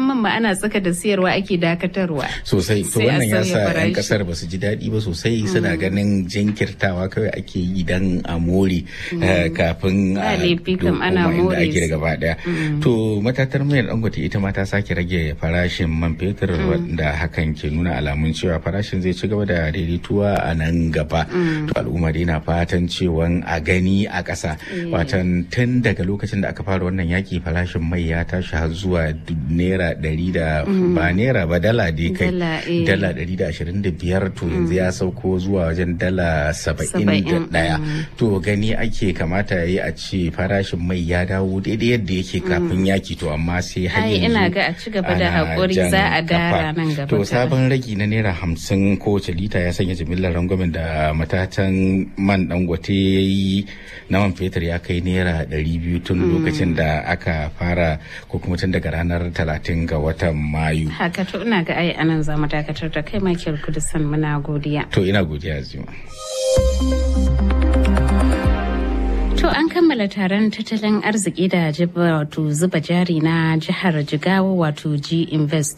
kayan man ma ana tsaka da siyarwa ake dakatarwa sosai to Sai a wannan ya sauya sa 'yan farashi. kasar ba su ji daɗi ba sosai suna ganin jinkirtawa kawai ake yi dan a more eh, kafin Ba a laifi kam koma ana inda more ake da su. gaba daya to matatar mayar dangote ita ma ta sake rage farashin man fetur wanda hakan ke nuna alamun cewa farashin zai ci gaba da daidaituwa a nan gaba to al'umma dai na fatan cewa a gani a ƙasa watan tun daga lokacin da aka fara wannan yaki farashin mai ya tashi har zuwa du- naira ɗari da ba naira ba dala dai kai Dala, eh. dala ɗari da ashirin da biyar to yanzu ya sauko zuwa wajen dala saba'in da Saba'in, ɗaya to gani ake kamata ya yi a ce farashin mai ya dawo daidai yadda yake kafin yaki to amma sai har Ai, yanzu ina ga a ci gaba da ana haƙuri, jan za a dara kafa. nan gaba to kaɗan. sabon ragi na naira hamsin kowace lita ya sanya jimillar rangwamen da matatan man dangote ya yi na man fetur ya kai naira ɗari biyu tun lokacin da aka fara ko kuma tun daga ranar talatin ga watan mayu haka to ina ga ai anan za mu dakatar da kai Michael Kudusan muna godiya to ina godiya zuma To an kammala taron tattalin arziki da jiba wato zuba jari na jihar Jigawa wato G Invest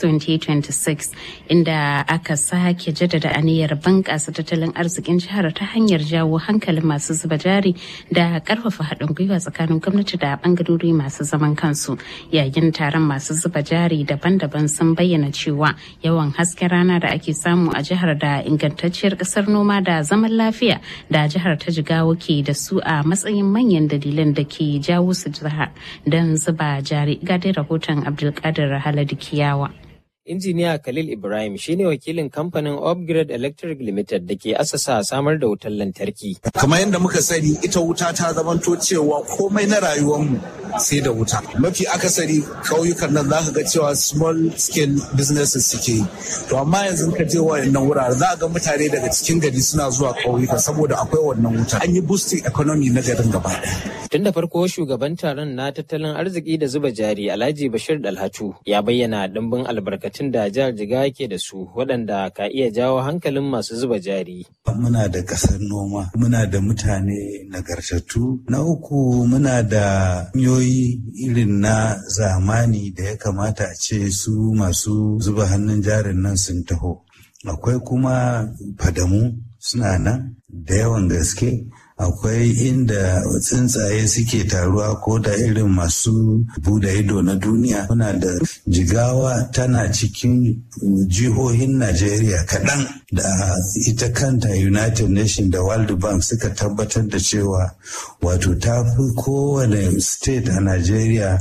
2026 inda aka sake jaddada aniyar bunƙasa tattalin arzikin jihar ta hanyar jawo hankalin masu zuba jari da ƙarfafa haɗin gwiwa tsakanin gwamnati da ɓangarori masu zaman kansu. Yayin taron masu zuba jari daban-daban sun bayyana cewa yawan hasken rana da ake samu a jihar da ingantacciyar ƙasar noma da zaman lafiya da jihar ta Jigawa ke da su a matsayin manyan dalilan da ke jawo su jiha don zuba jari ga dai rahoton abdulkadir haladu kiyawa Injiniya Khalil Ibrahim shine wakilin kamfanin Upgrade Electric Limited da ke asasa samar da wutar lantarki. kamar yadda muka sani ita wuta ta zamanto cewa komai na rayuwarmu sai da wuta mafi akasari kauyukan nan za ka ga cewa small scale businesses suke yi to amma yanzu ka je wayannan wurare za ga mutane daga cikin gari suna zuwa kauyuka saboda akwai wannan wuta an yi boosting economy na garin gaba ɗaya Tun da farko shugaban taron na tattalin arziki da zuba jari Alhaji Bashir Dalhatu ya bayyana ɗimbin albarkatun da jihar Jigawa ke da su waɗanda ka iya jawo hankalin masu zuba jari. muna da ƙasar noma muna da mutane nagartattu na uku muna da hanyoyi irin na zamani da ya kamata a ce su masu zuba hannun jarin nan sun taho akwai kuma fadamu suna nan da yawan gaske akwai inda tsuntsaye suke taruwa ko da irin masu bude ido na duniya muna da jigawa tana cikin jihohin najeriya kaɗan da ita kanta united nations da world bank suka tabbatar da cewa wato ta fi kowane state a najeriya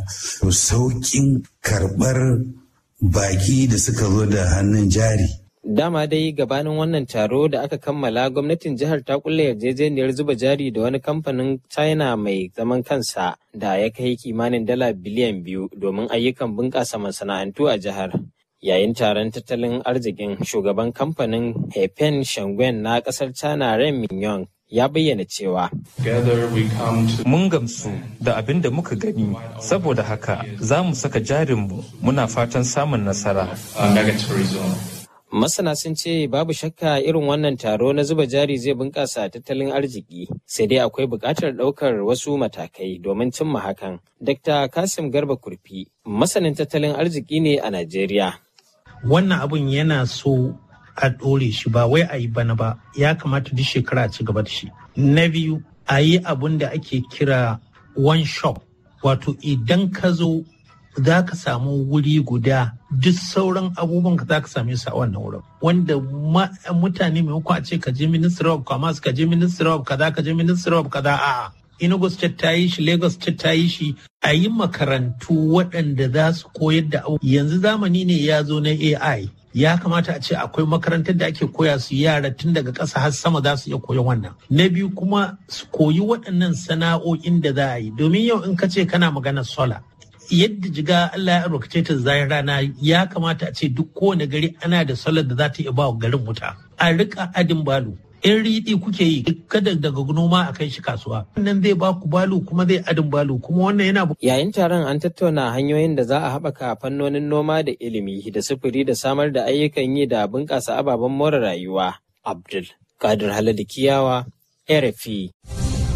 sauƙin karɓar baki da suka zo da hannun jari Dama dai gabanin wannan taro da aka kammala gwamnatin jihar ta kulle yarjejeniyar zuba jari da wani kamfanin China mai zaman kansa da ya kai kimanin dala biliyan biyu domin ayyukan bunƙasa masana'antu a jihar. Yayin taron tattalin arzikin shugaban kamfanin Hepen Shangwen na ƙasar China Ren Mingyong ya bayyana cewa Mun gamsu da abin da muka gani, saboda haka za mu saka jarinmu muna fatan samun nasara. Masana sun ce babu shakka irin wannan taro na zuba jari zai bunƙasa tattalin arziki sai dai akwai buƙatar ɗaukar wasu matakai domin cimma hakan. Dr. Kasim Garba Kurfi, masanin tattalin arziki ne a Najeriya. Wannan abun yana so a ɗore shi ba wai a yi bana ba ya kamata duk shekara a ci gaba da shi. Na biyu a yi abun da ake kira one shop wato idan ka zo za ka samu wuri guda duk sauran abubuwan ka za ka same su a wannan wurin wanda mutane maimakon a ce ka je ministry of commerce ka je ministry of kaza ka je ministry of kaza a'a Enugu State ta yi shi, Lagos State ta yi shi, a yi makarantu waɗanda za su koyar da abu. Yanzu zamani ne ya zo na AI. Ya kamata a ce akwai makarantar da ake koya su yara tun daga ƙasa har sama za su iya koyon wannan. Na biyu kuma su koyi waɗannan sana'o'in da za a yi. Domin yau in ka ce kana magana sola, yadda jiga Allah ya albarkace ta zai rana ya kamata a ce duk kowane gari ana da solar da za ta iya ba wa garin wuta. A rika adin balu. In riɗi kuke yi kada daga noma a kai shi kasuwa. Wannan zai ba ku balu kuma zai adin balu kuma wannan yana Yayin taron an tattauna hanyoyin da za a haɓaka fannonin noma da ilimi da sufuri da samar da ayyukan yi da bunƙasa ababen more rayuwa. Abdul Kadir Haladu Kiyawa, RFI.